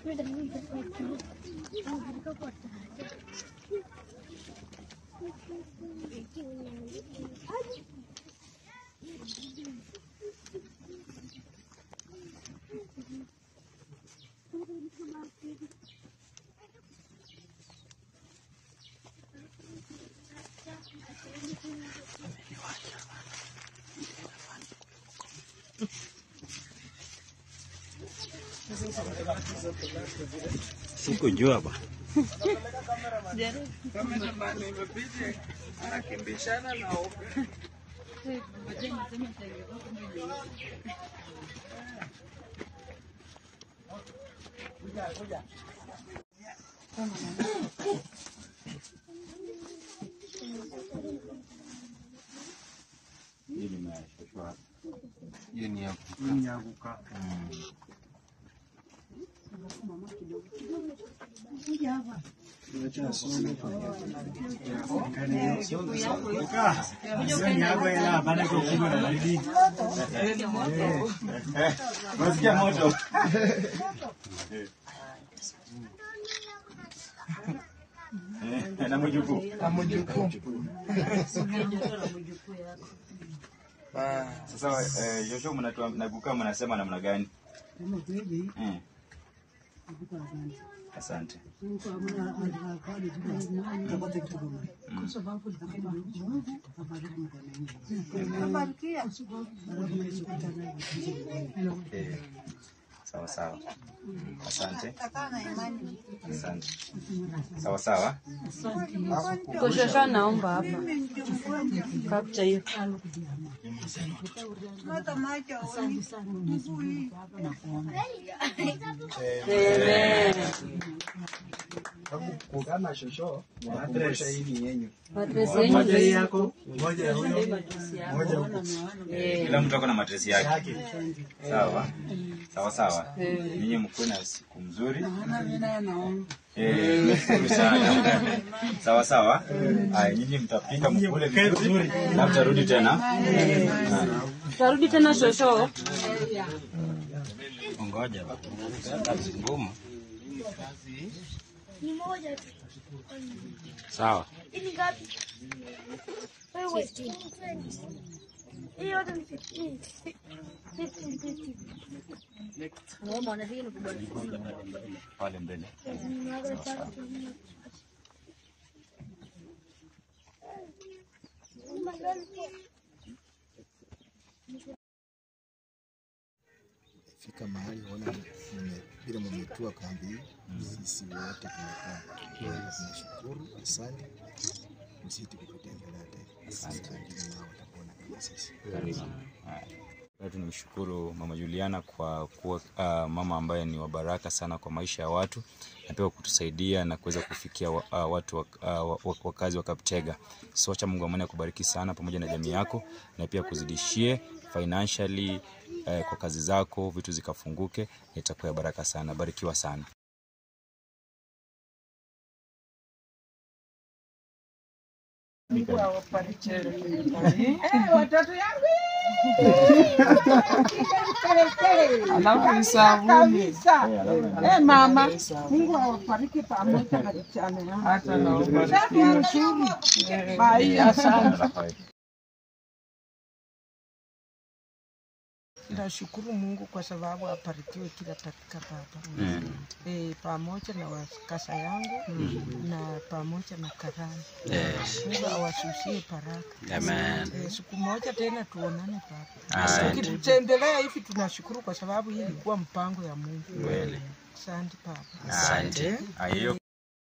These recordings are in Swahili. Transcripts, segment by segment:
Sikujua ba. Hii nimeshoshwa. Hiyo ni ya Unasikia moto? Eh, na mjukuu. Sasa eh, Joshua mnatua naguka mnasema namna gani? Eh. Asante. Eh, Sawa sawa. Asante. Asante. Sawa sawa. Koshosha naomba hapa. Kapcha hiyo. Amen. kugana shosho nakumbusha hii ni yenyu. Matresi Moja hii yenyu. yako, moja ya huyo, moja huko. Kila mtu ako na matresi yake. Sawa. Sawa sawa. Ninyi mkuwe na siku mzuri. Eh, nashukuru sana. Sawa sawa. Haya, nyinyi mtapika mkule vizuri na mtarudi tena. Tarudi tena shosho. Ngoja. Kazi ngumu. Ni moja tu. Sawa. Hii ni ngapi? Wewe. Hii yote ni 15. 15, 15. Naomba na hii ni kubwa. Pale mbele. Fika mahali ona mme- vile mmetua kambi hii, sisi wote tumekaa. Tunashukuru, asante, msiti kututembelea tena. Asante, wengine nao watakuona kama sisi. Pia tunamshukuru Mama Juliana kwa kuwa uh, mama ambaye ni wa baraka sana kwa maisha ya watu na pia kwa kutusaidia na kuweza kufikia wa, uh, watu wa, uh, wa- wakazi wa Kaptega. So acha Mungu amani akubariki sana pamoja na jamii yako na pia kuzidishie financially uh, kwa kazi zako, vitu zikafunguke, itakuwa ya baraka sana. Barikiwa sana. watoto yangu alafu isabuni eh mama Mungu awabariki pamoja na vijana yangu hata na nzuri bai asante Nashukuru Mungu kwa sababu abarikiwe kila dakika baba. Eh, pamoja na wakasa yangu na pamoja na karani. Mungu awashushie baraka. Amen. Eh, siku moja tena tuonane baba. Asante. Ukitutembelea hivi tunashukuru kwa sababu hii ilikuwa mpango ya Mungu. Kweli. Asante baba. Asante. Hiyo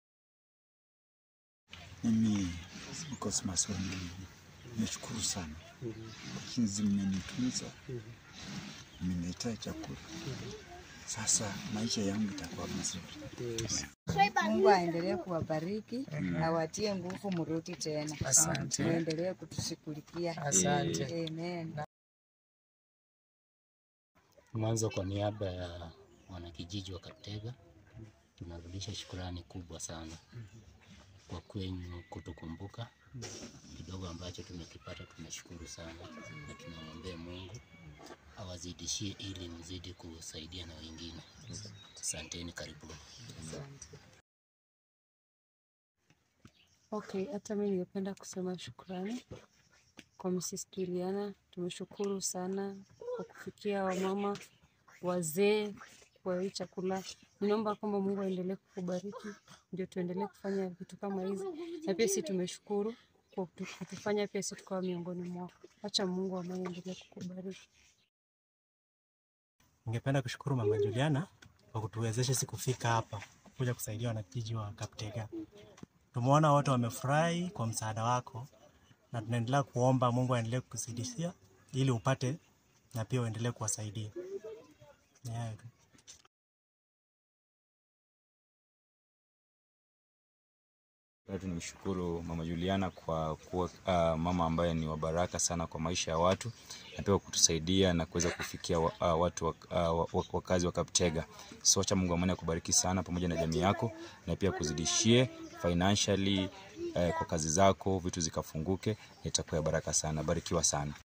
Mimi Cosmas Wangili nashukuru sana jinsi mmenitunza, mmeniletea chakula. Sasa maisha yangu itakuwa mazuri. Mungu aendelee kuwabariki, awatie nguvu, mrudi tena. Asante. Muendelee kutushughulikia. Asante. Amen. Mwanzo, kwa niaba ya wanakijiji wa Kaptega tunarudisha shukrani kubwa sana kwa kwenyu kutukumbuka. Kidogo ambacho tumekipata tunashukuru sana, na tunamwombea Mungu awazidishie ili mzidi kusaidia na wengine. Asanteni, karibuni. Okay, hata mimi ningependa kusema shukrani kwa Mrs. Juliana. Tumeshukuru sana kwa kufikia wamama wazee kwa hii chakula. Ninaomba kwamba Mungu aendelee kukubariki ndio tuendelee kufanya vitu kama hizi, na pia sisi tumeshukuru kwa kutu- kutufanya pia sisi tukawa miongoni mwao. Acha Mungu ambaye aendelee kukubariki. Ningependa kushukuru Mama Juliana kwa kutuwezesha sisi kufika hapa kuja kusaidia wanakijiji wa Kaptega. Tumeona wote wamefurahi kwa msaada wako, na tunaendelea kuomba Mungu aendelee kukusaidia ili upate na pia uendelee kuwasaidia. Ni hayo tu. Pia tunamshukuru Mama Juliana kwa kuwa uh, mama ambaye ni wa baraka sana kwa maisha ya watu na pia kwa kutusaidia na kuweza kufikia wa, uh, watu wa, uh, wa- wakazi wa Kaptega. So acha Mungu amani akubariki sana pamoja na jamii yako na pia kuzidishie financially uh, kwa kazi zako, vitu zikafunguke, itakuwa ya baraka sana. Barikiwa sana.